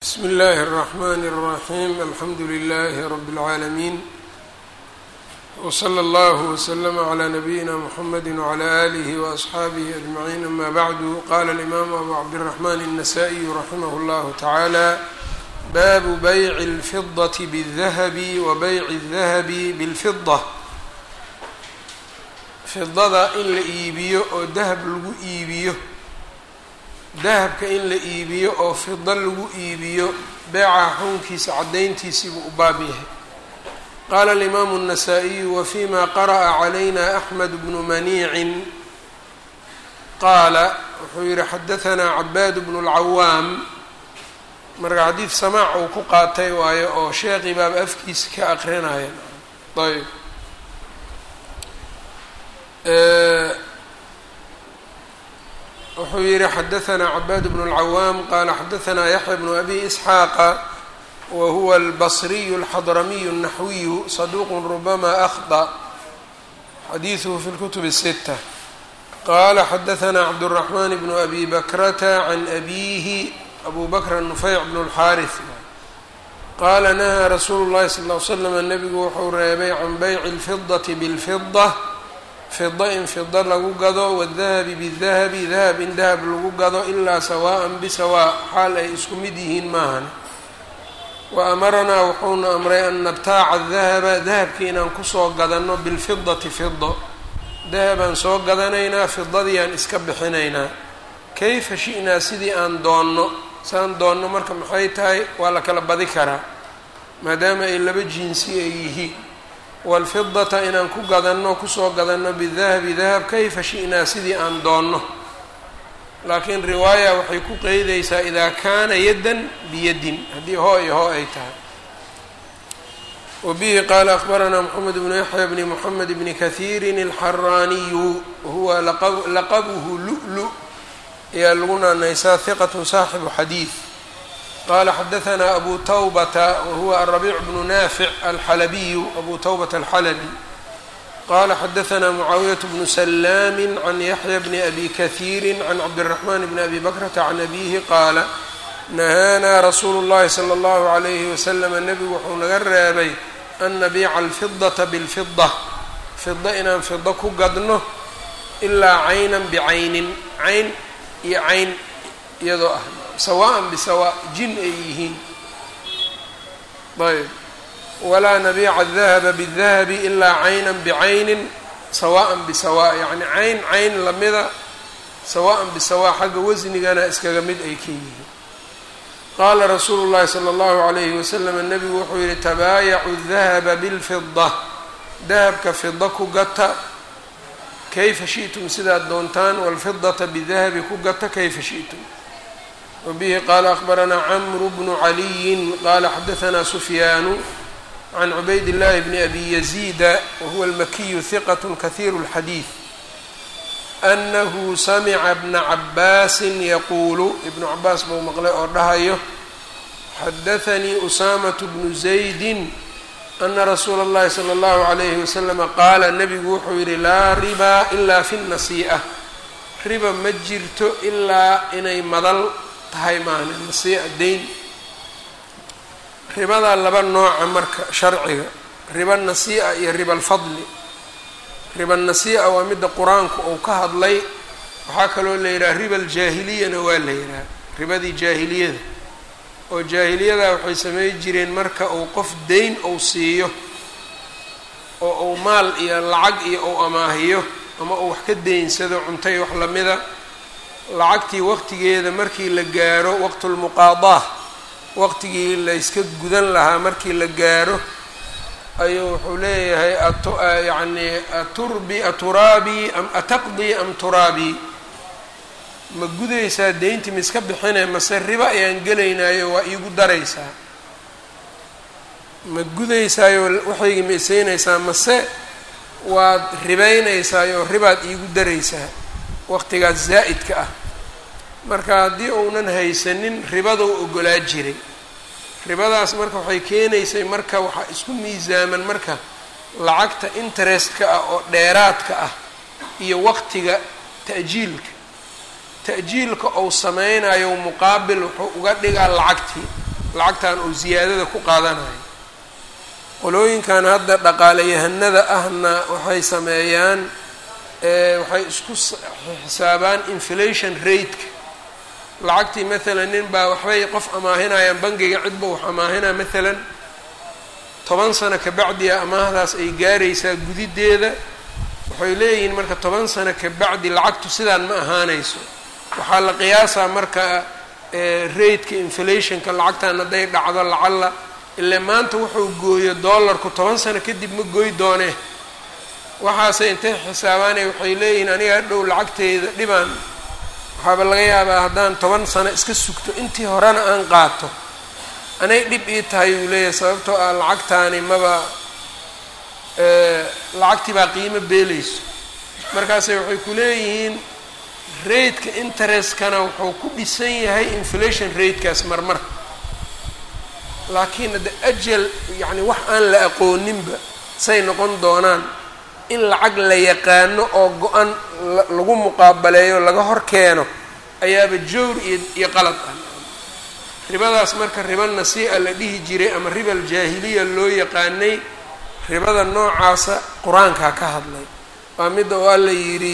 bsmi اllahi الرحmn الرaحيم alxamdu لlh رb العaalمين وslى اllه وsلm عlى نbyina mحamd وعlى آlih وأصxaabih أجمعين ama bعd qala الإmam abu cabdالرحmn النsائي raximh اllah taعalى bab byع الfiضة bالdahb وbyع الdahb bاlfiضة fidada in la iibiyo oo dahab lagu iibiyo dahabka in la iibiyo oo fido lagu iibiyo beeca xukunkiisa caddayntiisiibuu u baab yahay qaala alimaamu الnasaa-iyu wafima qara'a calayna axmed bnu maniicin qaala wuxuu yihi xadahanaa cabaad bnu اlcawaam marka xadiid samaac uu ku qaatay waayo oo sheekii baaba afkiisa ka aqrinaya ayb wuxuu yihi xadahanaa cabaad bnu اlcawaam qaala xadahanaa yaxya bnu abi isxaaqa wa huwa albasriyu alxadramiyu الnaxwiyu saduuq rubama akhطأ xadiiثuhu fi اlkutub الsita qala xadahanaa cabdالraxman bnu abi bakrata can abihi abu bakr nufeyc bn اlxaariث qaala nahaa rasuulu اllahi sal ll ly slam nabigu wuxuu reebay can beyci اlfidaةi bاlfiضة fida in fida lagu gado wadahabi bidahabi dahab in dahab lagu gado ilaa sawaءan bisawaa xaal ay isku mid yihiin maahan wa amaranaa wuxuuna amray an nabtaaca dahaba dahabki inaan kusoo gadanno bilfidati fido dahabaan soo gadanaynaa fidadiiaan iska bixinaynaa kayfa shi'naa sidii aan doonno saan doonno marka maxay tahay waa la kala badi karaa maadaama ay laba jinsi ay yihiin waalfidata inaan ku gadanno kusoo gadanno bidahabi dahab kayfa shi'naa sidii aan doonno laakiin riwaaya waxay ku qeydaysaa idaa kaana yaddan biyadin haddii hoo iyo hoo ay tahay wa bihi qaala akbaranaa moxamed bnu yaxya bni moxamed bni kahiirin alxaraaniyu huwa laqabuhu lu-lu ayaa lagu naanaysaa hiqatu saaxibu xadiid qala xadahanaa abu tawbata wahuwa arabiic bnu naafic alxalabiyu abu tawbata alxalabi qala xadahanaa mucaawiyat bnu salaami can yaxya bni abi kahiiri can cabdiraxman bni abi bakrata can abihi qaala nahaanaa rasuulu llahi sala allahu alayhi waslama nebigu wuxuu naga reebay an nabiica alfidata bilfida fida inaan fido ku gadno ilaa caynan bicaynin cayn iyo cayn iyadoo ah sawaan bisawaa jin ay yihiin ayb walaa nabiica dahaba bidahabi ilaa caynan bicaynin sawaan bisawa yacni cayn cayn lamida sawaan bisawaa xagga wasnigana iskaga mid ay ka yihiin qaala rasuulu llahi sala allahu alayhi wasalam nebigu wuxuu yihi tabaayacu dahaba bilfida dahabka fida ku gata kayfa shi'tum sidaad doontaan walfidata bidahabi ku gata kayfa shi'tum wbihi qaala akbaranaa camru bnu caliyin qaala xadahanaa sufyaanu can cubayd llahi bni abi yaziida wahuwa almakiyu hiqat kahiiru اlxadiid anahu samica bna cabaasin yaquulu ibnu cabaas buu maqlay oo dhahayo xadaanii usaamatu bnu zaydin ana rasuula اllahi salى اllahu alayhi waslama qaala nabigu wuxuu yihi laa ribaa ilaa fi nasii'a riba ma jirto ilaa inay madal tahay maana nasii'a dayn ribadaa laba nooca marka sharciga riba nasii'a iyo riba alfadli riba nasii'a waa midda qur-aanku uu ka hadlay waxaa kaloo la yidhaha riba aljaahiliyana waa la yidhaha ribadii jaahiliyada oo jaahiliyadaa waxay samey jireen marka uu qof dayn uu siiyo oo uu maal iyo lacag iyo uu amaahiyo ama uu wax ka daynsado cuntay wax lamida lacagtii waqtigeeda markii la gaaro waqtulmuqaadaa waqtigii la yska gudan lahaa markii la gaaro ayuu wuxuu leeyahay ayacni aturbi aturaabii am ataqdii am turaabii ma gudaysaa deyntii ma iska bixine mase riba ayaan gelaynayo waa iigu daraysaa ma gudaysaayo waxaygii ma isaynaysaa mase waad ribaynaysaayo ribaad iigu daraysaa waqtigaas zaa'idka ah marka haddii uunan haysanin ribadou ogolaa jiray ribadaas marka waxay keenaysay marka waxaa isku miisaaman marka lacagta interestka ah oo dheeraadka ah iyo waqtiga ta'jiilka ta'jiilka ou sameynayo muqaabil wuxuu uga dhigaa lacagtii lacagtan uu siyaadada ku qaadanayo qolooyinkan hadda dhaqaalayahanada ahna waxay sameeyaan waxay isku xisaabaan inflation rateka lacagtii maalan nin baa waxbay qof amaahinayaan bangiga cidba wax amaahinaa maalan toban sano kabacdiya amaahdaas ay gaaraysaa gudideeda waxay leeyihiin marka toban sano kabacdi lacagtu sidaan ma ahaanayso waxaa la qiyaasaa marka rateka inflationka lacagtan hadday dhacdo lacalla ile maanta wuxuu gooyo dollarku toban sano kadib ma goy doonee waxaase intay xisaabaanay waxay leeyihiin aniga hadhow lacagteyda dhibaan waxaaba laga yaabaa haddaan toban sano iska sugto intii horena aan qaato anay dhib ii tahay uu leeyahay sababtoo ah lacagtaani maba lacagtii baa qiimo beelayso markaase waxay ku leeyihiin rateka interestkana wuxuu ku dhisan yahay inflation ratekaas marmar laakiin hadde ajal yacni wax aan la aqooninba say noqon doonaan in lacag la yaqaano oo go-an lagu muqaabaleeyo laga hor keeno ayaaba jowr iyo iyo qalad ah ribadaas marka riba nasii'a la dhihi jiray ama riba aljaahiliya loo yaqaanay ribada noocaasa qur-aankaa ka hadlay waa midda oo alla yidhi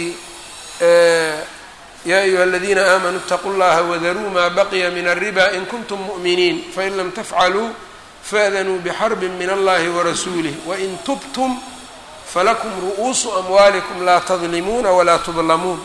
yaa ayuha aladiina aamanuu اtaquu llaha wadaruu maa baqiya min alriba in kuntum mu'miniin fain lam tafcaluu faadanuu bixarbin min allahi warasuulih wain tubtum falakum ru'uusu amwaalikum laa tadlimuuna walaa tudlamuun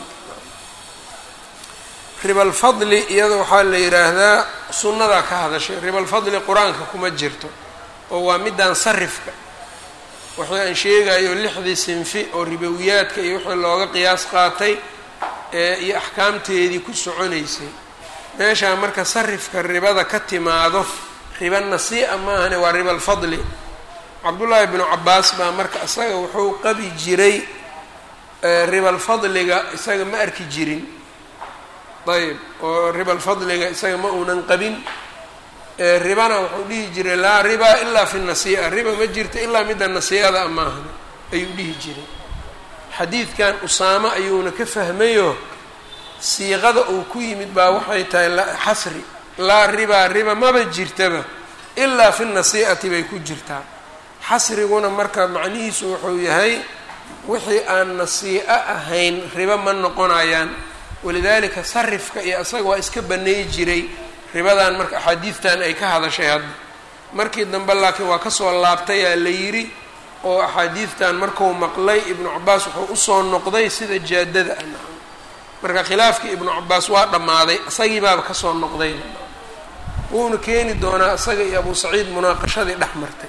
riba alfadli iyada waxaa la yidhaahdaa sunnadaa ka hadashay riba alfadli qur-aanka kuma jirto oo waa middan sarifka waxii aan sheegayo lixdii sinfi oo ribowiyaadka iyo wixii looga qiyaas qaatay iyo axkaamteedii ku soconaysay meeshaa marka sarifka ribada ka timaado riba nasii'a maahane waa riba alfadli cabdullaahi bnu cabaas baa marka isaga wuxuu qabi jiray ribalfadliga isaga ma arki jirin ayb oo ribalfadliga isaga ma uunan qabin ribana wuxuu dhihi jiray laa riba ilaa fi nasii'a riba ma jirto ilaa midda nasii'ada maahane ayuu dhihi jiray xadiidkan usaamo ayuuna ka fahmayo siiqada uu ku yimid baa waxay tahay xasri laa riba riba maba jirtaba ilaa fi nasii'ati bay ku jirtaa xasriguna marka macnihiisu wuxuu yahay wixii aan nasii'o ahayn ribo ma noqonayaan walidaalika sarifka iyo isaga waa iska baneey jiray ribadan marka axaadiidtan ay ka hadashay hadda markii dambe laakiin waa kasoo laabtayaa la yidhi oo axaadiidtan marku maqlay ibnu cabaas wuxuu usoo noqday sida jaadada ah marka khilaafkii ibnu cabaas waa dhammaaday isagii baaba kasoo noqday wuuna keeni doonaa isaga iyo abu saciid munaaqashadii dhex martay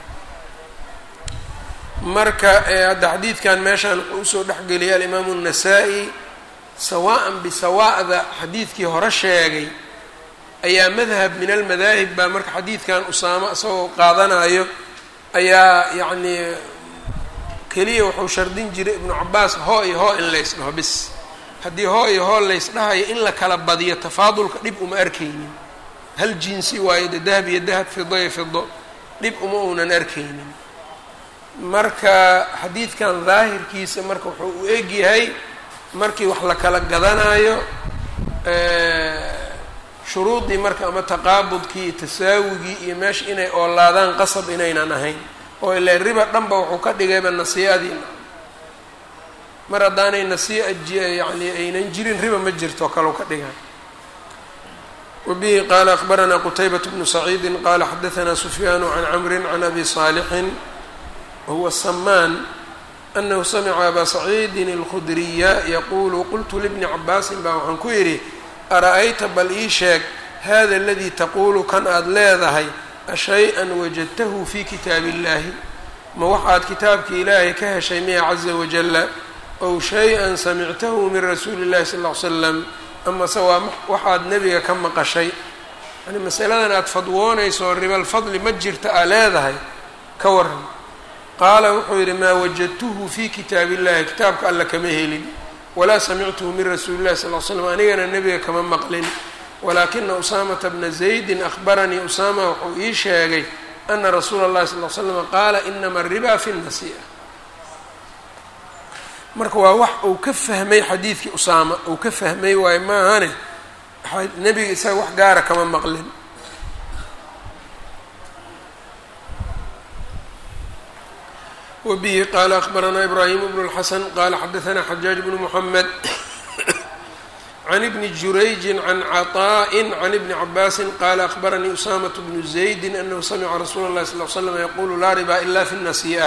marka hadda xadiidkan meeshaan wuxuu usoo dhexgeliyay alimaamu الnasaa-i sawaan bisawaa'da xadiidkii hore sheegay ayaa madhab min almadaahib baa marka xadiidkan usaamo isagoo qaadanayo ayaa yacnii keliya wuxuu shardin jiray ibnu cabaas hoo iyo hoo in lays dhaho bis haddii hoo iyo hoo lays dhahayo in la kala badiyo tafaadulka dhib uma arkaynin hal jinsi waayo de dahab iyo dahab fido iyo fido dhib uma uunan arkaynin marka xadiidkan daahirkiisa marka wuxuu u egyahay markii wax la kala gadanayo shuruudii marka ama taqaabudkii tasaawigii iyo meesha inay oolaadaan qasab inaynan ahayn oo ile riba dhanba wuxuu ka dhigayba nasii'adii mar haddaanay nasii'a yani aynan jirin riba ma jirto kalau ka dhigaa wabihi qaala akbaranaa qutaybat bnu saciidi qaala xadaanaa sufyaanu can camri can abi saalixin wahuwa samaan anahu samica abaa saciidin اlkhudriya yaquulu qultu libni cabaasin baa waxaan ku yidhi ara-ayta bal ii sheeg hada aladii taquulu kan aada leedahay ashay-an wajadtahu fi kitaabi illahi ma waxaad kitaabki ilaahay ka heshay miya caza wajala ow shay-an samictahu min rasuuli illahi sal ll ly slam amase waa waxaad nebiga ka maqashay yani masaladan aada fadwoonayso ribalfadli ma jirta aa leedahay ka waran qaala wuxuu yidhi maa wajadtuhu fi kitaabi illahi kitaabka alla kama helin walaa samictuhu min rasuuli illahi sal l slam anigana nebiga kama maqlin walaakina usaamata bna zaydin ahbaranii usaama wuxuu ii sheegay ana rasuula اllahi sal l slama qaala inama ariba fi nasi'a marka waa wax uu ka fahmay xadiidkii usaama uu ka fahmay waayo maahane nebiga isaga wax gaara kama maqlin wbihi qala akhbaranaa ibrahim bnu اlxasan qala xadaanaa xajaaj bnu mxamed can ibni jurayji can caطaءi can ibni cabaasi qala akhbaranii usamaة bnu zaydi anahu samica rasuula اlahi sal l slam yaqulu laa riba ila fi الnasiئة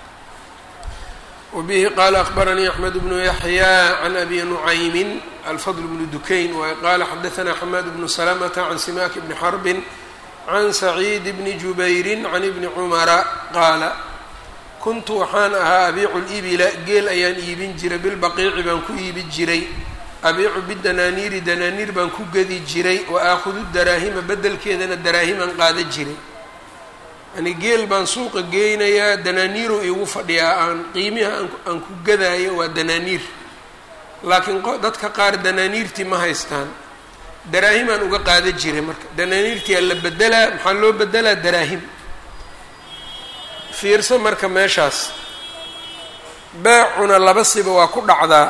wbihi qala akhbaranii axmed bnu yaxya can abi nucaymin alfadl bnu dukayn waay qala xadaanaa xamaad bnu salamta can simak bni xarbin can saciid bni jubayri can ibni cumara qaala kuntu waxaan ahaa abiicu libila geel ayaan iibin jiray bilbaqiici baan ku iibi jiray abiicu bidanaaniiri danaaniir baan ku gedi jiray wa aakhudu daraahima beddelkeedana daraahimaan qaada jiray yani geel baan suuqa geynayaa danaaniiru iigu fadhiyaa aan qiimiha aan ku gadaayo waa danaaniir laakiin dadka qaar danaaniirtii ma haystaan daraahimaan uga qaada jiray marka danaaniirtiyaa la bedelaa maxaa loo bedelaa daraahim fiirso marka meeshaas beecuna laba siba waa ku dhacdaa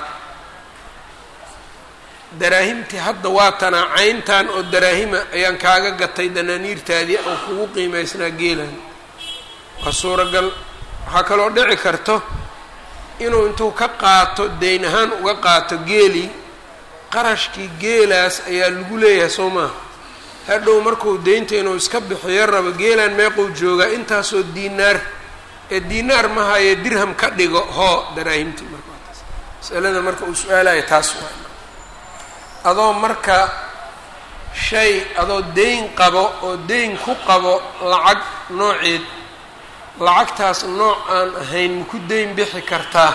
daraahimtii hadda waa tanaa cayntan oo daraahima ayaan kaaga gatay danaaniirtaadii oo kugu qiimaysnaa geelan waa suuragal waxaa kaloo dhici karto inuu intuu ka qaato deyn ahaan uga qaato geelii qarashkii geelaas ayaa lagu leeyahay soo maaha hadhow markuu deynta inuu iska bixiyo rabo geelaan meequu joogaa intaasoo diinaar ee diinaar ma haye dirham ka dhigo hoo daraahimtii marka taas masalada marka uu su-aalayo taas waa adoo marka shay adoo deyn qabo oo deyn ku qabo lacag nooceed lacagtaas nooc aan ahayn maku deyn bixi kartaa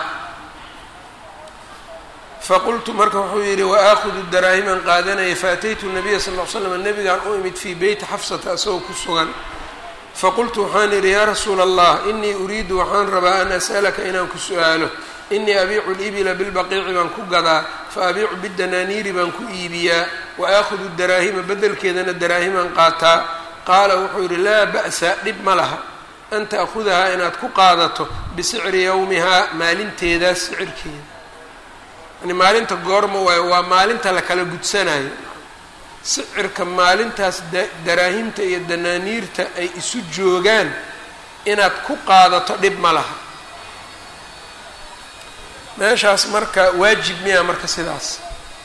faqultu marka wuxuu yidhi waaakudu daraahiman qaadanaya faataytu nabiya sal ll ly slam nabigaan u imid fii beyti xafsata asagoo ku sugan faqultu waxaan idhi yaa rasuula allah inii uriidu waxaan rabaa an as'alaka inaan ku su-aalo inii abiicu libila bilbaqiici baan ku gadaa fa abiicu bidanaaniiri baan ku iibiyaa wa aakhudu daraahima beddelkeedana daraahimaan qaataa qaala wuxuu yidhi laa ba'sa dhib ma laha an ta'khudahaa inaad ku qaadato bisicri yowmihaa maalinteedaas sicirkeeda yani maalinta goorma waayo waa maalinta la kala gudsanayo sicirka maalintaas daraahimta iyo danaaniirta ay isu joogaan inaad ku qaadato dhib ma laha meeshaas marka waajib miyaa marka sidaas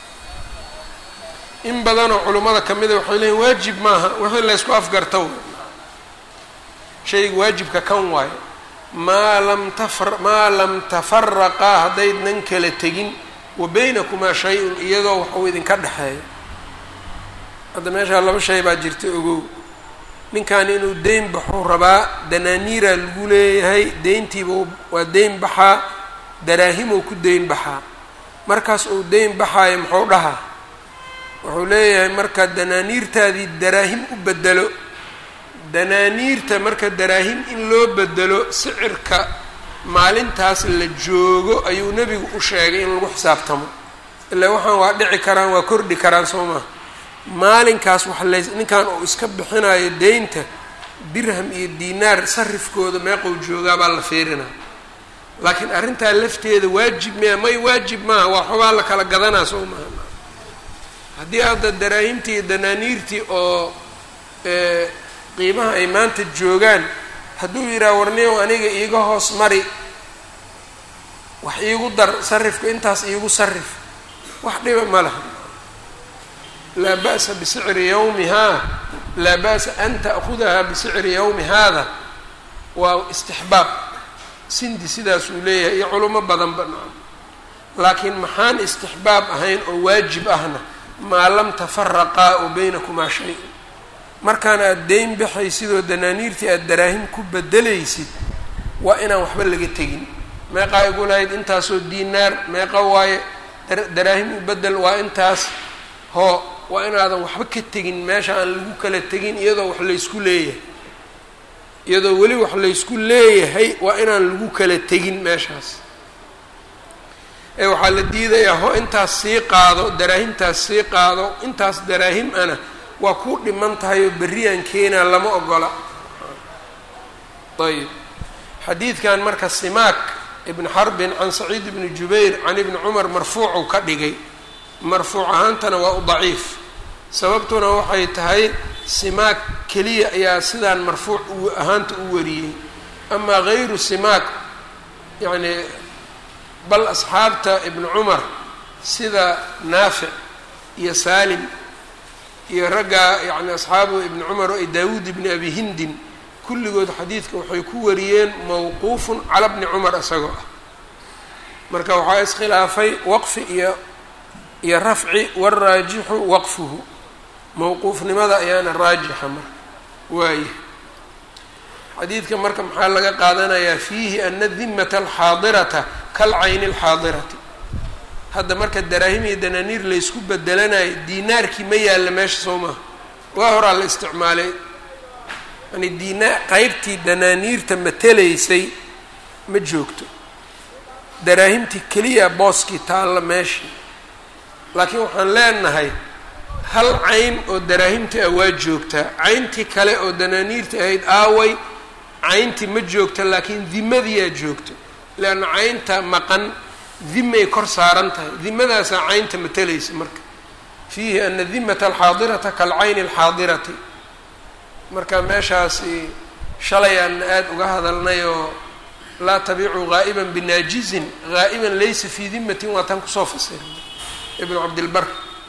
in badanoo culummada ka mida waxay leeyiin waajib maaha wixii laysku afgarta w shayga waajibka kan waayo maa lam tafar maa lam tafaraqaa haddaynan kala tegin wa baynakumaa shay-un iyadoo waxuu idinka dhexeeyo hadda meeshaa laba shay baa jirta ogow ninkan inuu deyn baxuu rabaa danaaniiraa lagu leeyahay deyntiiba waa deyn baxaa daraahimuu ku deyn baxaa markaas uu deyn baxaayo muxuu dhahaa wuxuu leeyahay marka danaaniirtaadii daraahim u bedelo danaaniirta marka daraahim in loo bedelo sicirka maalintaas la joogo ayuu nebigu u sheegay in lagu xisaabtamo ilaa waxaan waa dhici karaan waa kordhi karaan soo maha maalinkaas wax lays ninkan uu iska bixinayo deynta dirham iyo diinaar sarifkooda meeqou joogaa baa la fiirinaa laakiin arrintaa lafteeda waajib miya may waajib maaha waa xobaa la kala gadanaa soo maha haddii hadda daraahimtii iyo danaaniirtii oo qiimaha ay maanta joogaan hadduu yidhaha warniyow aniga iiga hoos mari wax iigu dar sarifka intaas iigu sarif wax dhiba ma laha laa ba'sa bisicri yawmihaa laa ba'sa an ta'khudahaa bisicri yawmi haada waa istixbaab sindi sidaasuu leeyahay iyo culimo badan banaan laakiin maxaan istixbaab ahayn oo waajib ahna maa lam tafaraqaa oo baynakumaa shay markaan aada deyn baxay sidoo danaaniirtii aada daraahim ku bedelaysid waa inaan waxba laga tegin meeqaa igu lahayd intaasoo diinaar meeqa waaye daraahim u bedel waa intaas hoo waa inaadan waxba ka tegin meesha aan lagu kala tegin iyadoo wax laysku leeyahay iyadoo weli wax laysku leeyahay waa inaan lagu kala tegin meeshaas ee waxaa la diidayaa ho intaas sii qaado daraahimtaas sii qaado intaas daraahim ana waa ku dhiman tahay oo berriyaan keenaa lama ogola ayb xadiidkan marka simaak ibn xarbin can saciid ibni jubayr can ibni cumar marfuucuu ka dhigay marfuuc ahaantana waa u daciif sababtuna waxay tahay simaak keliya ayaa sidaan marfuuc ahaanta u wariyey amaa gayru simaak yacni bal asxaabta ibnu cumar sida naafic iyo saalim iyo raggaa yacni asxaabu ibni cumar oo daawuud ibni abi hindin kulligood xadiidka waxay ku wariyeen mawquufun cala bni cumar isagoo ah marka waxaa iskhilaafay waqfi iyo iyo rafci waraajixu waqfuhu mawquufnimada ayaana raajixa marka waaye xadiidka marka maxaa laga qaadanayaa fiihi ana dimata alxaadirata kalcayni alxaadirati hadda marka daraahim iyo danaaniir laysku bedelanayo diinaarkii ma yaalla meesha soo maha waa horaa la isticmaalay yani diina qeybtii danaaniirta matelaysay ma joogto daraahimtii keliya booskii taalla meeshii laakiin waxaan leenahay hal cayn oo daraahimta ah waa joogtaa cayntii kale oo danaaniirta ahayd aaway cayntii ma joogta laakiin dimadiyaa joogto leanna caynta maqan dimay kor saaran tahay dimadaasaa caynta matelaysa marka fiihi ana dimata alxaadirata kalcayni alxaadirati marka meeshaasi shalay aan aada uga hadalnay oo laa tabiicuu gaa'iban binaajizin gaa'iban laysa fii dimatin waa tan kusoo fasiray ibnu cabdilbar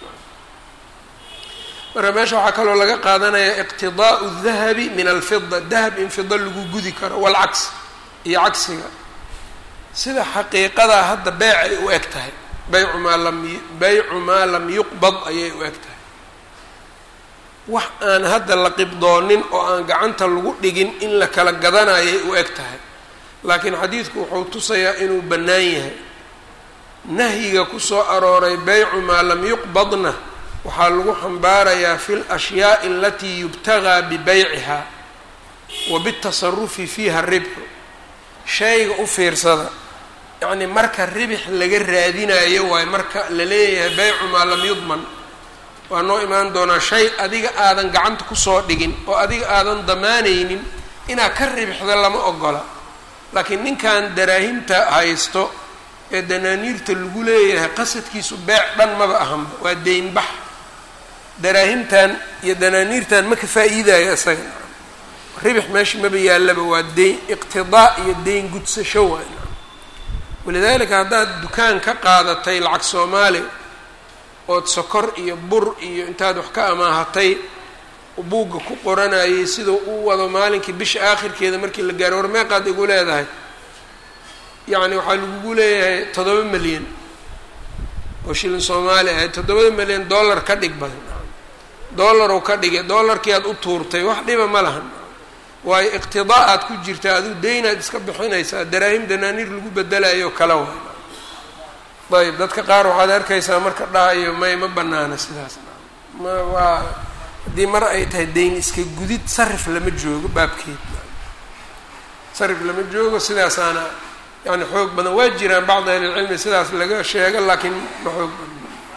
marka meesha waxaa kaloo laga qaadanayaa iqtidaa'u dahabi min alfida dahab in fida lagu gudi karo walcagsi iyo cagsiga sida xaqiiqadaa hadda beecay u eg tahay baycu maa lam baycu maa lam yuqbad ayay u eg tahay wax aan hadda la qibdoonin oo aan gacanta lagu dhigin in la kala gadanayay u eg tahay laakiin xadiidku wuxuu tusayaa inuu bannaan yahay nahyiga kusoo arooray baycu maa lam yuqbadna waxaa lagu xambaarayaa fi lashyaai alatii yubtagaa bibeyciha wa bitasarufi fiiha ribxu shayga u fiirsada yacni marka ribix laga raadinayo waayo marka la leeyahay baycu maa lam yudman waa noo imaan doonaa shay adiga aadan gacanta kusoo dhigin oo adiga aadan damaanaynin inaad ka ribixda lama ogola laakiin ninkan daraahimta haysto ee danaaniirta lagu leeyahay qasadkiisu beec dhan maba ahanba waa deynbax daraahimtan iyo danaaniirtan ma ka faa-iidayo isaga ribix meesha maba yaallaba waa deyn iqtidaa iyo deyn gudsasho waay walidaalika haddaad dukaan ka qaadatay lacag soomaali ood sokor iyo bur iyo intaad wax ka amaahatay buugga ku qoranayay siduu u wado maalinkii bisha aakhirkeeda markii la gaaro war meeqaad igu leedahay yacni waxaa lagugu leeyahay toddoba milyan oo shilin soomaali ahayd toddobada milyan dollar ka dhig badan dollarow ka dhigay dollarkii aad u tuurtay wax dhiba ma lahan waayo iqtidaa aad ku jirta adigu deynaad iska bixinaysaa daraahim danaaniir lagu bedelayo kala waay ayb dadka qaar waxaad arkaysaa marka dhahayo may ma banaana sidaas ma waa haddii mar ay tahay deyn iska gudid sarif lama joogo baabkeed sarif lama joogo sidaasaana yani xoog badan waa jiraan bacdi ahlilcilmi sidaas laga sheego laakiin ma xoog badan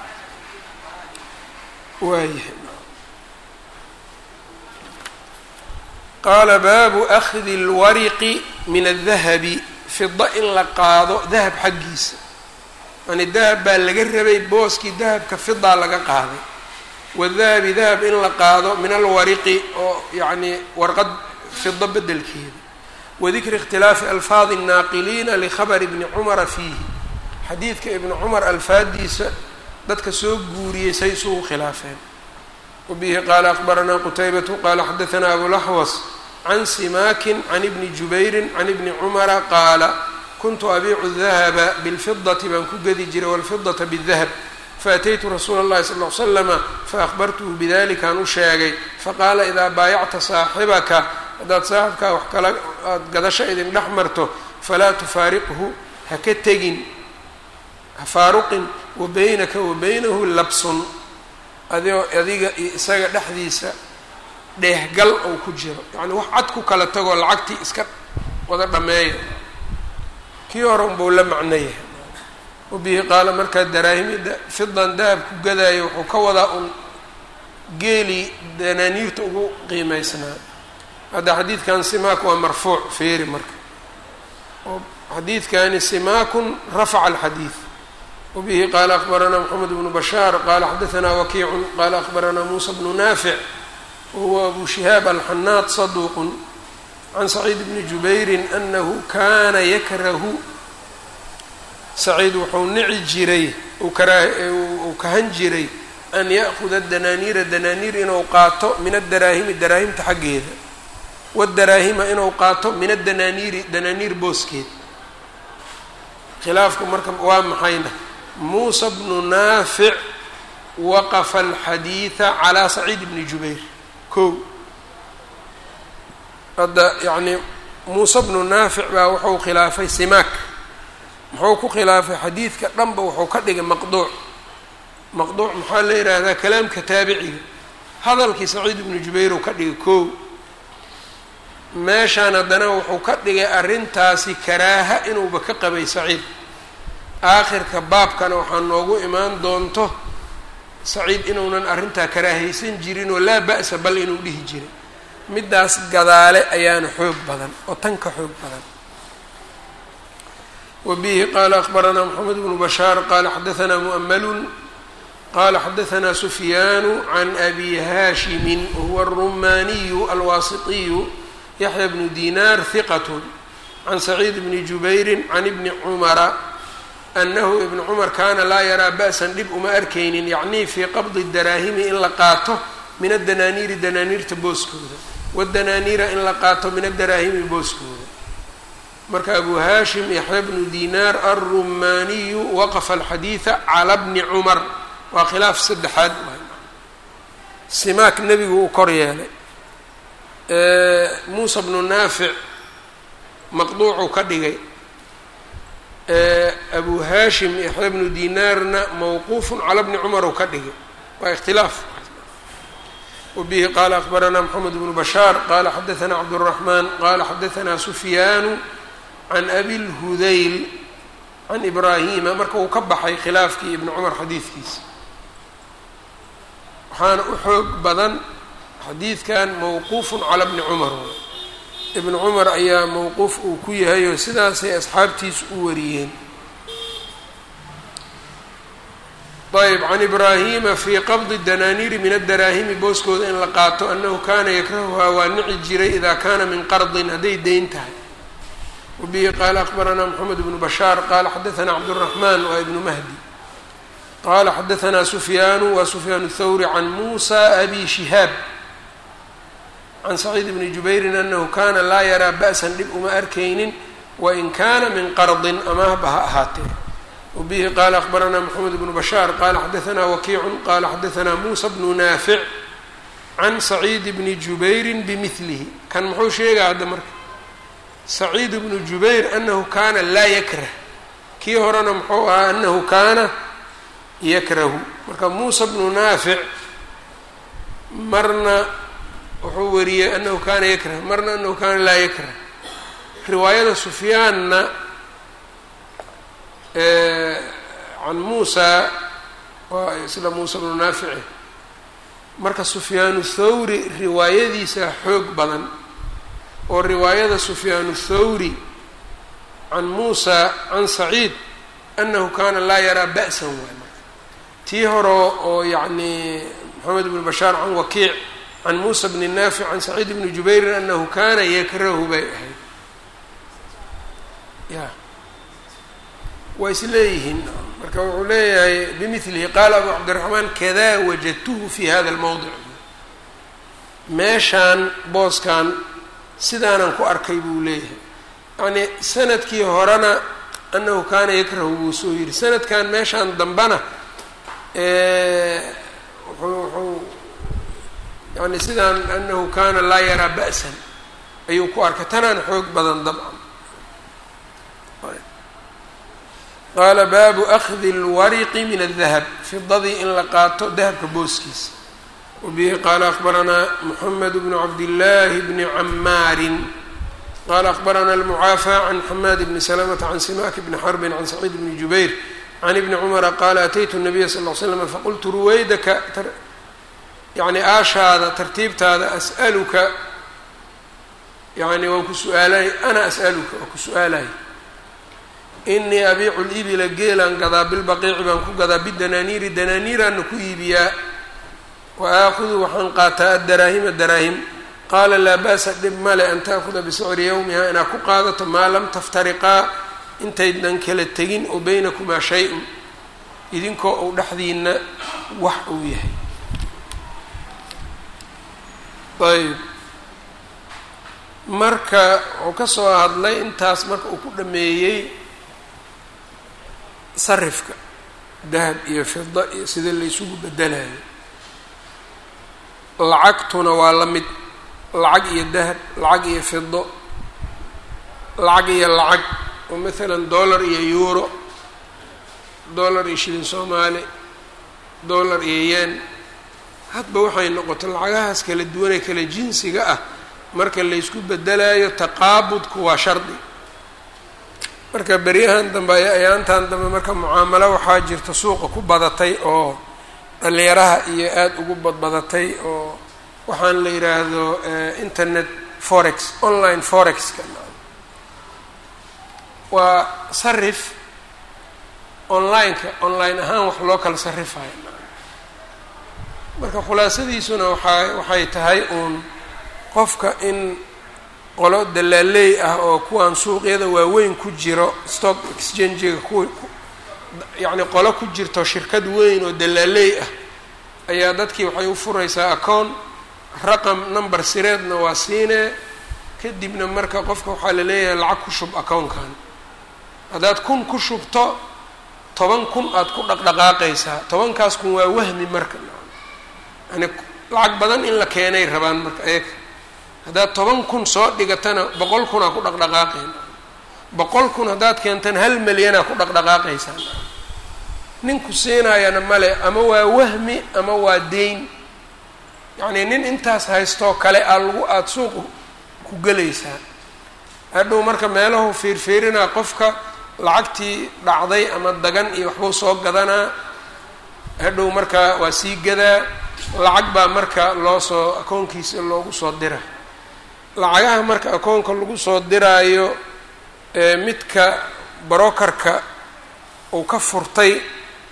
waayahay qaala baabu akhdi اlwariqi min الdahabi fida in la qaado dahab xaggiisa yani dahab baa laga rabay booskii dahabka fidaa laga qaaday wadahabi dahab in la qaado min alwariqi oo yacni warqad fida bedelkeeda wadikri ikhtilaafi alfaadi الnaaqiliina likhabri bni cumara fiihi xadiidka ibni cumar alfaadiisa dadka soo guuriyey say isugu khilaafeen wabihi qaala akbaranaa qutaybatu qaala xadaanaa abulaxwas can simaakin can ibni jubayrin can ibni cumara qaala kuntu abiicu dahaba bilfidati baan ku gedi jiray walfidata bidahab faataytu rasuula اllahi sal l slama faahbartuhu bidalikaan u sheegay faqaala idaa baayacta saaxibaka haddaad saaxibkaa wax kala aada gadasho idin dhex marto falaa tufaariqhu ha ka tegin ha faaruqin wa baynaka wa baynahu labsun adio adiga iyo isaga dhexdiisa dheehgal ou ku jiro yacni wax cad ku kala tagoo lacagtii iska wada dhameeya kii hore unbuu la macno yahay wabihi qaala markaa daraahimida fidan dahab ku gadaayo wuxuu ka wadaa un geelii danaaniirta ugu qiimeysnaa hadda xadiidkan simaak waa marfuuc feeri marka oo xadiidkani simaakun rafaca alxadiid wabihi qaala akbaranaa moxamed bnu bashaar qaala xadaanaa wakiicun qaala akbaranaa muusa bnu naafic wahuwa abu shihaab alxanaad saduuqun can saciid bni jubayrin anahu kana yakrahu saciid wuxuu nici jiray uu kahan jiray an ya'kuda danaaniira danaaniir inuu qaato min adaraahimi daraahimta xaggeeda wadaraahima inuu qaato min adanaaniiri danaaniir booskeed khilaafku marka waa maxayna muusa bnu naafic waqafa alxadiida calaa saciid bni jubayr kow hadda yacnii muuse bnu naafic baa wuxuu khilaafay simaak muxuu ku khilaafay xadiidka dhanba wuxuu ka dhigay maqduuc maqduuc maxaa la yidhaahdaa kalaamka taabiciga hadalkii saciid ibnu jubayr uu ka dhigay kow meeshaan haddana wuxuu ka dhigay arrintaasi karaaha inuuba ka qabay saciid aakhirka baabkana waxaa noogu imaan doonto saciid inuunan arrintaa karaahaysan jirin oo laa ba'sa bal inuu dhihi jiray middaas gadaale ayaana xoog badan oo tan ka xoog badan wa bihi qaala akbaranaa moxamed bnu bashaar qaala xadaanaa mu'amalun qala xadaanaa sufyaanu can abi haashimin wahuwa aلrumaaniyu alwaasitiyu yaxya bnu dinaar hiqat can saciid bni jubayri can ibni cumara anahu ibnu cumar kaana laa yaraa ba'san dhib uma arkaynin yacnii fii qabdi daraahimi in la qaato min adanaaniiri danaaniirta booskooda wadanaaniira in la qaato min adaraahimi booskooda marka abu haashim yaxya bnu dinaar alrumaaniyu waqafa alxadiida cala bni cumar waa khilaaf saddexaad simaak nebigu uu kor yeelay muusa bnu naafic maqduucuu ka dhigay abu haashim yaxya bnu dinaarna mawquufun cala bni cumar uu ka dhigay waa ikhtilaaf wabihi qaala akbaranaa moxamed bnu bashaar qaala xadaanaa cabduraxmaan qaala xadaanaa sufyaanu can abi lhudayl can ibraahima marka uu ka baxay khilaafkii ibni cumar xadiidkiisa waxaana u xoog badan xadiidkan mawquufun cala bni cumar ibnu cumar ayaa mawquuf uu ku yahay oo sidaasay asxaabtiisu u wariyeen ayb can ibraahima fii qabdi danaaniiri min adaraahimi booskooda in la qaato annahu kaana yakrahuhaa waa nici jiray idaa kaana min qardin hadday deyn tahay wabihi qaala akbaranaa moxamed bnu bashaar qaala xadaanaa cabduraxmaan waa ibnu mahdi qala xadaanaa sufyaanu wa sufyaan thawri can muusa abi shihaab can saciid bni jubayrin anahu kana laa yaraa ba'san dhib uma arkaynin wain kana min qardin amaahba ha ahaatee wabihi qaala akbaranaa moxamed bnu bashaar qala xadaanaa wakiicun qala xadaanaa muusa bnu naafic can saciid bni jubayrin bimilihi kan muxuu sheegaa hadda marka saciid bnu jubayr anahu kana laa yakrah kii horena muxuu ahaa anahu kaana yakrahu marka muusa bnu naafic marna wuxuu wariyey anahu kaana yakrah marna anahu kaana laa yakrah riwaayada sufyaanna can muusa waa isla muusa bnu naafici marka sufyaanu thawri riwaayadiisa xoog badan oo riwaayada sufyaanu thawri can muusa can saciid anahu kaana laa yaraa ba'san waay tii hore oo yacni moxamed bnu bashaar can wakiic can muusa bni naafic can saciid bni jubayrin anahu kana yakrahu bay ahayd ya waa is leeyihiin marka wuxuu leeyahay bimilihi qaala abu cabdiraxmaan kadaa wajadtuhu fi hada almowdic meeshaan booskan sidaanan ku arkay buu leeyahay yacnii sanadkii horena anahu kaana yakrahu buu soo yidhi sanadkan meeshaan dambana wuxuu wuxuu yani sidaan anahu kana laa yaraa ba'san ayuu ku arkay tanaan xoog badan dabcan qaala baabu akhdi اlwariqi min الdahab fidadii in la qaato dahabka booskiisa wabihi qaala akbaranaa moxamed bnu cabdillaahi bni camaarin qala akbarana almucaafى can xamaad bni salamata can simak bni xarbin can saciid bni jubayr can ibni cumara qaala ataytu nabiya sal ll slam faqultu ruwaydaka yani aashaada tartiibtaada as'aluka yani waan ku su-aalay ana as'aluka waan ku su-aalay inii abiicu libila geelaan gadaa bilbaqiici baan ku gadaa bidanaaniiri danaaniiraana ku iibiyaa wa aakudu waxaan qaataa addaraahima daraahim qaala laa ba'sa dhib male an taakuda bisicri yowmiha inaad ku qaadato maa lam taftariqaa intaydan kala tegin oo baynakumaa shay-un idinkoo uu dhexdiina wax uu yahay ayb marka wuxuu ka soo hadlay intaas marka uu ku dhameeyey sarifka dahab iyo fida iyo sida la isugu bedelayo lacagtuna waa la mid lacag iyo dahab lacag iyo fido lacag iyo lacag oo maalan dollar iyo euro dollar iyo shilin soomaali dollar iyo yen hadba waxay noqoto lacagahaas kala duwanee kala jinsiga ah marka laysku bedelayo taqaabudku waa shardi marka beryahan dambe ay ayaantan dambe marka mucaamalo waxaa jirta suuqa ku badatay oo dhalinyaraha iyo aada ugu badbadatay oo waxaan la yidhaahdo internet forex online forexka waa sarif online-ka online ahaan wax loo kala sarifayo marka khulaasadiisuna waxaa waxay tahay uun qofka in qolo dalaaleey ah oo kuwaan suuqyada waaweyn ku jiro stock exchangiga ku yacni qolo ku jirto shirkad weyn oo dalaaleey ah ayaa dadkii waxay u furaysaa acoon raqam number sireedna waa siinee kadibna marka qofka waxaa la leeyahay lacag ku shub akoonkan haddaad kun ku shubto toban kun aada ku dhaqdhaqaaqaysaa tobankaas kun waa wahmi marka yani lacag badan in la keenay rabaan marka ayaga haddaad toban kun soo dhigatana boqol kunaa ku dhaqdhaqaaqayn boqol kun haddaad keentana hal milyanaa ku dhaqdhaqaaqaysaa ninku siinaayana male ama waa wahmi ama waa deyn yacnii nin intaas haystoo kale aa lagu aada suuqu ku gelaysaa hadhow marka meelahu fiirfiirinaa qofka lacagtii dhacday ama dagan iyo waxbuu soo gadanaa hadhow marka waa sii gadaa lacag baa marka loo soo akoonkiisa loogu soo dira lacagaha marka akoonka lagu soo diraayo ee midka brokerka uu ka furtay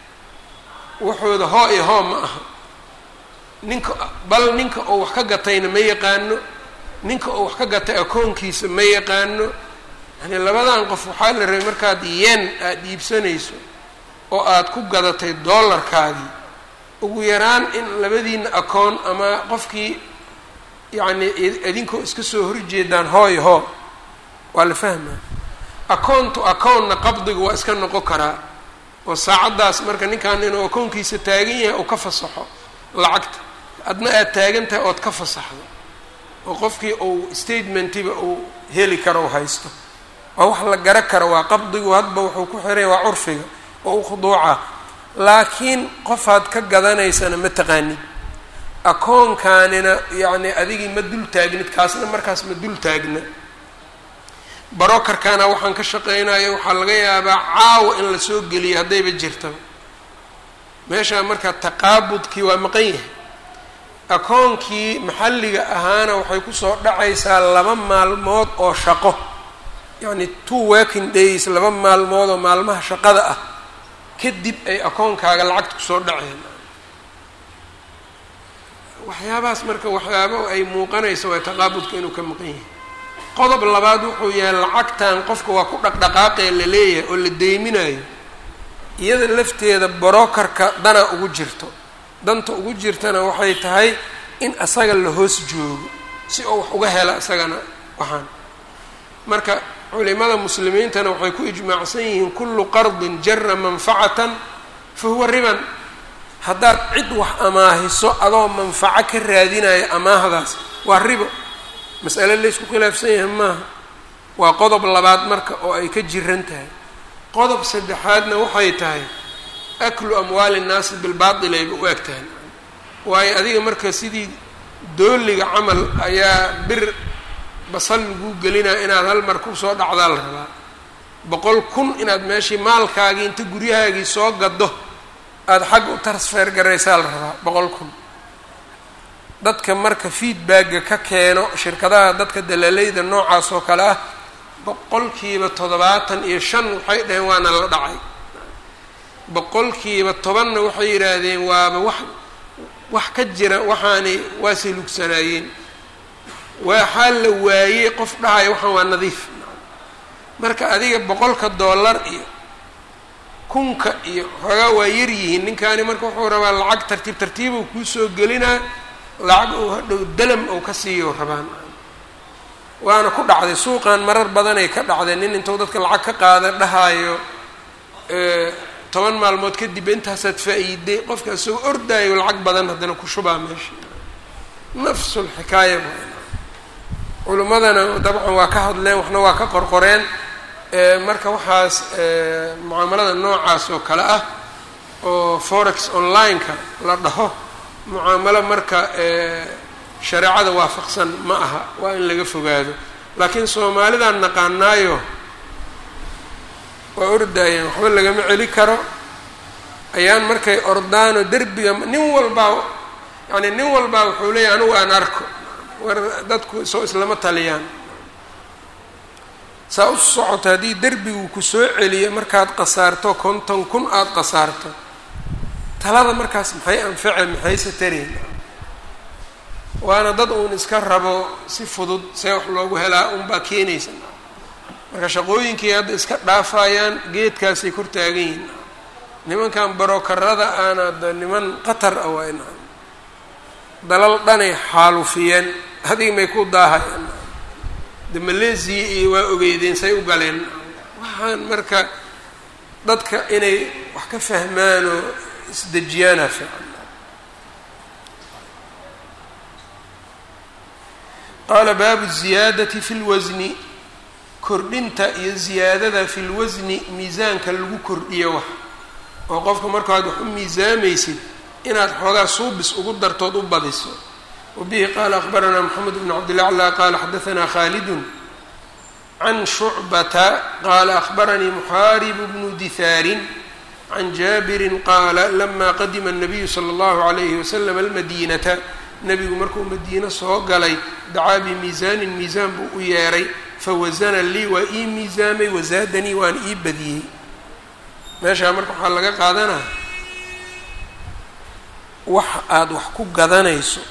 waxooda hoo iyo hoo ma aha ninka bal ninka uu wax ka gatayna ma yaqaano ninka uu wax ka gatay akoonkiisa ma yaqaano yani labadan qof waxaa la rabay markaad yen aada iibsanayso oo aada ku gadatay dollarkaadii ugu yaraan in labadiina akoon ama qofkii yacni idinkoo iska soo horjeedaan hooy hoo waa la fahmaa akoon to akoonna qabdigu waa iska noqon karaa oo saacaddaas marka ninkan inuu akoonkiisa taagan yahay oo ka fasaxo lacagta adna aada taagan tahay ood ka fasaxdo oo qofkii uu statementiba uu heli karo u haysto waa wax la gara karo waa qabdigu hadba wuxuu ku xiraya waa curfiga oo u khuduuca laakiin qofaad ka gadanaysana ma taqaanid akoonkaanina yacni adigii ma dul taagnid kaasna markaas ma dul taagna barokarkana waxaan ka shaqeynayo waxaa laga yaabaa caawa in la soo geliyo haddayba jirtaba meeshaa marka taqaabudkii waa maqan yahay akoonkii maxalliga ahaana waxay kusoo dhacaysaa laba maalmood oo shaqo yacni two working days laba maalmood oo maalmaha shaqada ah kadib ay akoonkaaga lacagta kusoo dhaceen waxyaabahaas marka waxyaabo ay muuqanayso waa taqaabudka inuu ka maqan yahay qodob labaad wuxuu yahay lacagtan qofka waa ku dhaqdhaqaaqee la leeyahay oo la deyminayo iyada lafteeda brokerka dana ugu jirto danta ugu jirtana waxay tahay in asaga la hoos joogo si oo wax uga hela isagana waxaan marka culimada muslimiintana waxay ku ijmaacsan yihiin kullu qardin jara manfacatan fa huwa riban haddaad cid wax amaahiso adoo manfaco ka raadinayo amaahdaas waa ribo mas'ale laysku khilaafsan yahay maaha waa qodob labaad marka oo ay ka jiran tahay qodob saddexaadna waxay tahay aklu amwaali nnaasi bilbaatil ayba u eg tahay waayo adiga marka sidii dooliga camal ayaa bir basal laguu gelinaya inaad hal mar kusoo dhacdaa la rabaa boqol kun inaad meeshii maalkaagii inta guryahaagii soo gado aada xagga u transfer garaysaa la rabaa boqol kun dadka marka feedbacga ka keeno shirkadaha dadka dalaaleyda noocaas oo kale ah boqolkiiba toddobaatan iyo shan waxay dhaheen waana la dhacay boqolkiiba tobanna waxay yidhaahdeen waaba wax wax ka jira waxaanay waa salugsanaayeen waxaa la waayey qof dhahaya waxaan waa nadiif marka adiga boqolka dollar iyo kunka iyo xoogaa waa yar yihiin ninkaani marka wuxuu rabaa lacag tartiib tartiibuu kuusoo gelinaa lacag uu hadhow dalam ou ka siiyo rabaan waana ku dhacday suuqan marar badanay ka dhacday nin intuu dadka lacag ka qaada dhahaayo toban maalmood kadib intaasaad faa-iiday qofka isagoo ordaayo lacag badan haddana ku shubaa meesha nafsu lxikaaya culimmadana dabcan waa ka hadleen waxna waa ka qorqoreen marka waxaas mucaamalada noocaas oo kale ah oo forex online-ka la dhaho mucaamalo marka shareecada waafaqsan ma aha waa in laga fogaado laakiin soomaalidaan naqaanaayo waa ordaayeen waxba lagama celi karo ayaan markay ordaano derbiga nin walbaa yani nin walbaa wuxuu leeyahy anigu aan arko war dadku soo islama taliyaan saa u socoto haddii derbigu ku soo celiyo markaad qasaarto konton kun aada qasaarto talada markaas maxay anface maxayse tareen waana dad uun iska rabo si fudud see wax loogu helaa unbaa keenaysa marka shaqooyinkii hadda iska dhaafayaan geedkaasay kor taagan yihiin nimankan barokarada aana da niman qatar ah waa in dalal dhanay xaalufiyeen adiga may ku daahayaan de maleesiya iyo waa ogeydeen say u galeen waxaan marka dadka inay wax ka fahmaan oo isdejiyaana fiican qaala baabu ziyaadati fi lwasni kordhinta iyo ziyaadada fi lwasni miisaanka lagu kordhiyo wax oo qofka markaad wax u miisaamaysid inaad xoogaa suubis ugu dartood u badiso wabihi qaala akbaranaa moxamed bn cabdilaclى qaala xadaanaa khaalidun can shucbata qaala akbaranii muxaaribu bnu dihaarin can jaabirin qaala lama qadima الnabiyu slى اllahu عalayhi waslm almadinata nebigu markuu madiine soo galay dacaa bimiisaanin miisaan buu u yeeray fawasana lii waa ii miisaamay wasaadanii waana ii badiyey meeshaa marka waxaa laga qaadanaa wax aada wax ku gadanayso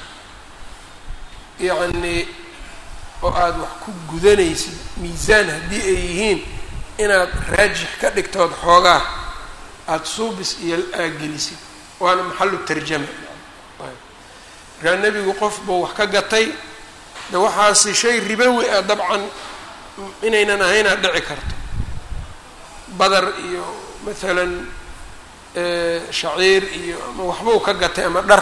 yacnii oo aada wax ku gudanaysid miisaan haddii ay yihiin inaad raajix ka dhigtood xoogaa aada suubis iyo aagelisid waana maxalu tarjama markaa nebigu qof buu wax ka gatay de waxaasi shay ribowi ah dabcan inaynan ahaynaa dhici karto badar iyo maalan shaciir iyo ama waxbuu ka gatay ama dhar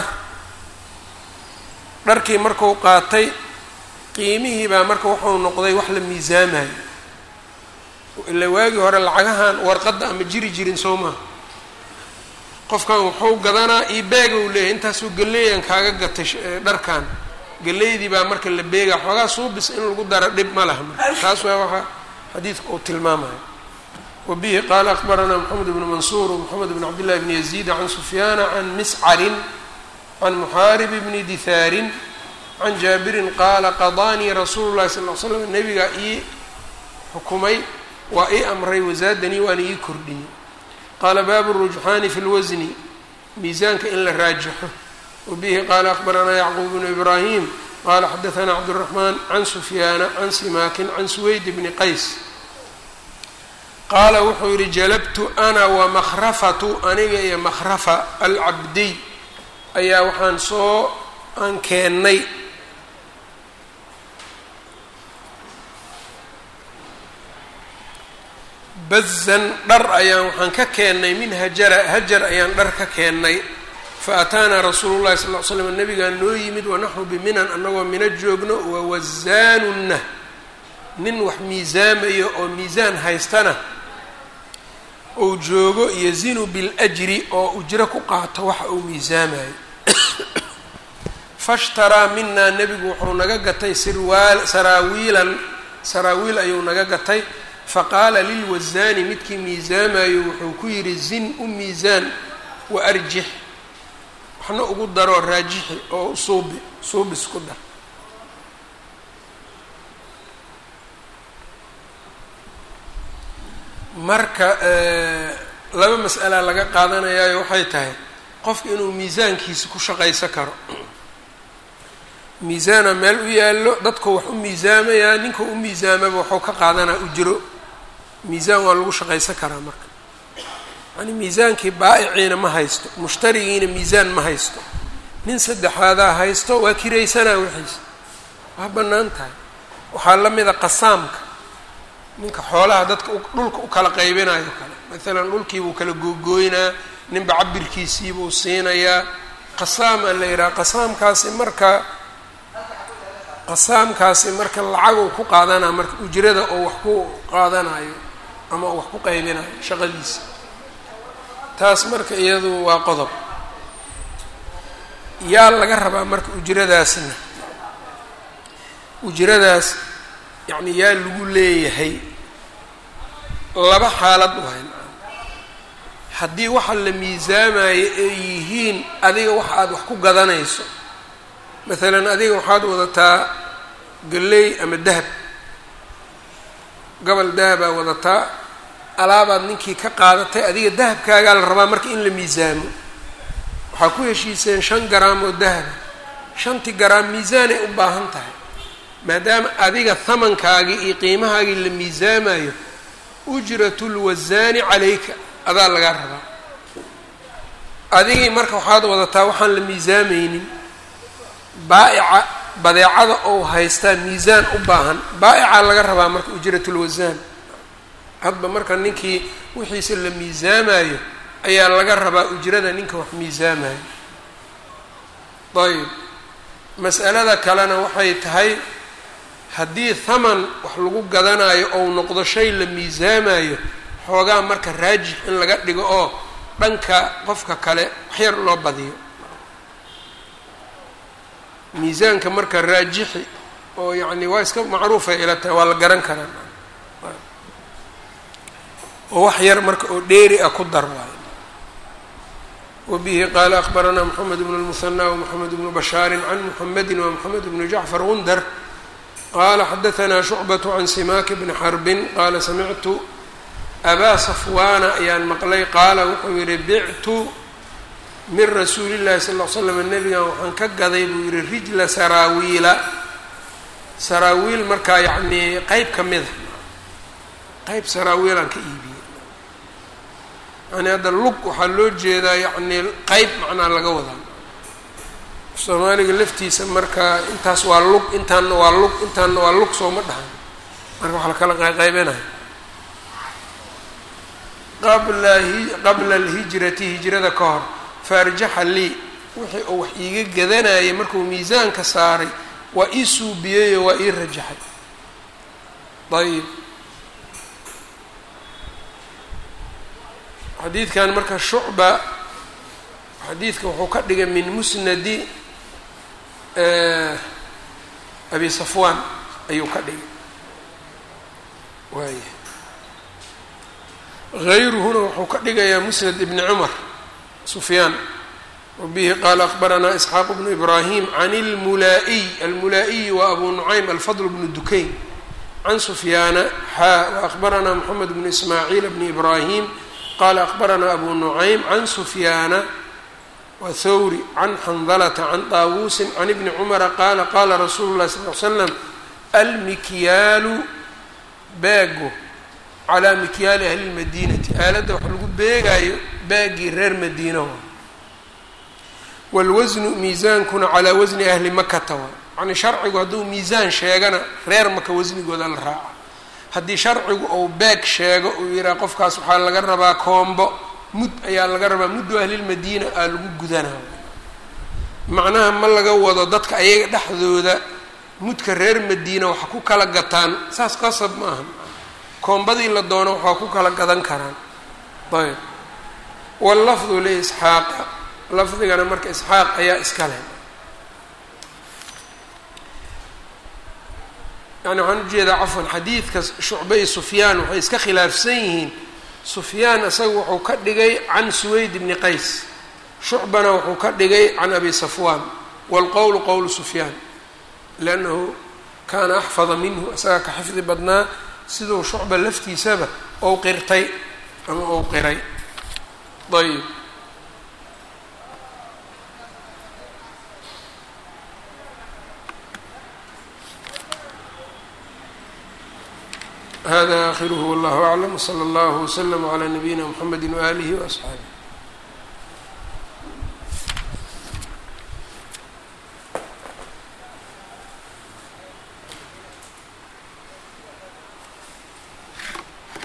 dharkii marku qaatay qiimihii baa marka wuxuu noqday wax la miisaamayo ila waagii hore lacagahan warqadda ama jiri jirin soo maha qofkan wuxuu gadanaa io beega uu leeyahay intaasuu galeeyan kaaga gatay dharkan galeydii baa marka la beegaa xoogaa suubis in lagu daro dhib ma laha marka taas waa waxa xadiidka uu tilmaamayo wabihi qaala akbaranaa moxamed bnu mansuur wmoxamed bn cabdillahi bni yaziid can sufyaana can miscarin can muxaarib bni dihaarin can jaabirin qaala qadaanii rasuulu llahi sal l slam nabigaa ii xukumay waa ii amray wasaadanii waana ii kordhiyey qaala baabu rujxaani fi lwasni miisaanka in la raajixo wabihi qaala akbaranaa yacquub bnu ibraahim qaala xadaanaa cabduraxmaan can sufyaana can simaakin can suweyd bni qays qaala wuxuu yihi jalabtu ana wa makhrafatu aniga iyo makhrafa alcabdiy ayaa waxaan soo aan keennay bazan dhar ayaan waxaan ka keennay min hajara hajar ayaan dhar ka keennay fa ataanaa rasuulu llahi sal ll ly slam nabigaa noo yimid wanaxnu biminan annagoo mina joogno wawasaanunna nin wax miisaamayo oo miisaan haystana uu joogo yazinu biljri oo ujro ku qaato waxa uu miisaamayo fashtaraa minaa nebigu wuxuu naga gatay sirwaal saraawiilan saraawiil ayuu naga gatay faqaala lilwasaani midkii miisaamayo wuxuu ku yidhi zin u miisaan wa arjix waxna ugu daroo raajixi oo suubi suubis ku dar marka laba mas'alaa laga qaadanayaayo waxay tahay qofka inuu miisaankiisa ku shaqaysan karo miisaana meel u yaallo dadku wax u miisaamayaa ninka u miisaamaba waxuu ka qaadanaa ujro miisaan waa lagu shaqaysan karaa marka yani miisaankii baa'iciina ma haysto mushtarigiina miisaan ma haysto nin saddexaadaa haysto waa kiraysanaa wixiisa waa bannaan tahay waxaa la mida qasaamka ninka xoolaha dadka dhulka u kala qaybinayo kale maalan dhulkiibuu kala googooynaa ninba cabirkiisiibuu siinayaa qasaamaa la yidhaha qasaamkaasi marka qasaamkaasi marka lacaguu ku qaadanaa marka ujrada oo wax ku qaadanayo ama wax ku qaybinayo shaqadiisa taas marka iyadu waa qodob yaa laga rabaa marka ujradaasna ujradaas yacni yaa lagu leeyahay laba xaalad waay haddii waxa la miisaamayo ay yihiin adiga wax aada wax ku gadanayso maalan adiga waxaad wadataa galley ama dahab gobol dahabaa wadataa alaabaad ninkii ka qaadatay adiga dahabkaagaa la rabaa marka in la miisaamo waxaa ku heshiiseen shan garaam oo dahaba shantii garaam miisaanay u baahan tahay maadaama adiga hamankaagii iyo qiimahaagii la miisaamayo ujratu lwasaani calayka adaa lagaa rabaa adigii marka waxaad wadataa waxaan la miisaamaynin baa'ica badeecada ou haystaa miisaan u baahan baa'ica laga rabaa marka ujratulwasaan hadba marka ninkii wixiisa la miisaamayo ayaa laga rabaa ujrada ninka wax miisaamayo ayb mas'alada kalena waxay tahay haddii thaman wax lagu gadanayo ou noqdo shay la miisaamayo xoogaa marka raajix in laga dhigo oo dhanka qofka kale waxyar loo badiyo miisaanka marka raajixi oo yacni waa iska macruufay ila tahay waa la garan karaa oo wax yar marka oo dheeri ah ku dar waayo wabihi qaala akbaranaa moxamed bnu lmuhanaa wmoxamed bnu bashaarin can muxamedi wamoxamed bnu jacfar gundar qala xadaanaa shucbatu can simaaki bni xarbin qaala samictu abaa safwaana ayaan maqlay qaala wuxuu yihi bictu min rasuuli llahi sal l slam nebigan waxaan ka gaday buu yihi rijla saraawiila saraawiil markaa yacnii qeyb ka mida qeyb saraawiilaan ka iibiyey yani hadda lug waxaa loo jeedaa yacnii qeyb macnaa laga wadaa soomaaliga laftiisa marka intaas waa lug intaanna waa lug intaanna waa lug sooma dhahan marka wax la kala qayqaybinayo qabla qabla alhijrati hijrada ka hor faarjaxa lii wixii uu wax iiga gadanayay markuu miisaanka saaray waa ii suubiyeyo waa ii rajaxay ayib xadiidkan marka shucba xadiidka wuxuu ka dhigay min musnadi abi safwan ayuu ka dhigay waaya hayruhuna wuxuu ka dhigayaa musnad ibni cumar sufyaan wabihi qaala akbaranaa isxaaq bnu ibraahim can اlmulaa'iy almulaa'iyi wa abu nucaym alfadl bnu dukayn can sufyaana xaa waakbaranaa moxamed bnu ismaaciil bni ibraahim qala akbaranaa abu nucaym can sufyaana wa thawri can xandalata can daawuusin can ibni cumara qaala qaala rasuulu llahi sal l slam almikyaalu baago calaa mikyaali ahli lmadiinati aaladda wax lagu beegaayo baagii reer madiina waa waalwasnu miisaankuna calaa wasni ahli makata waa yacnii sharcigu hadduu miisaan sheegana reer maka wasnigooda la raaca haddii sharcigu ou beeg sheego uu yidhaha qofkaas waxaa laga rabaa koombo mud ayaa laga rabaa muddu ahlilmadiina aa lagu gudanaa macnaha ma laga wado dadka ayaga dhexdooda mudka reer madiina waxa ku kala gataan saas qasab ma aha koombadii la doono waxaa ku kala gadan karaan ayb wallafdu liisxaaqa lafdigana marka isxaaq ayaa iska leh yani waxaan ujeedaa cafwan xadiidka shucbe iyo sufyaan waxay iska khilaafsan yihiin sufyaan isaga wuxuu ka dhigay can suweyd bni qays shucbana wuxuu ka dhigay can abi safwaan waalqowlu qowlu sufyaan liannahu kaana axfada minhu isagaa ka xifdi badnaa siduu shucba laftiisaba ou qirtay ama ou qiray ayb hada akhiruhu wallahu aclam wsala allahu wslama calaa nabiyina mxamedi waaalihi waasxaabih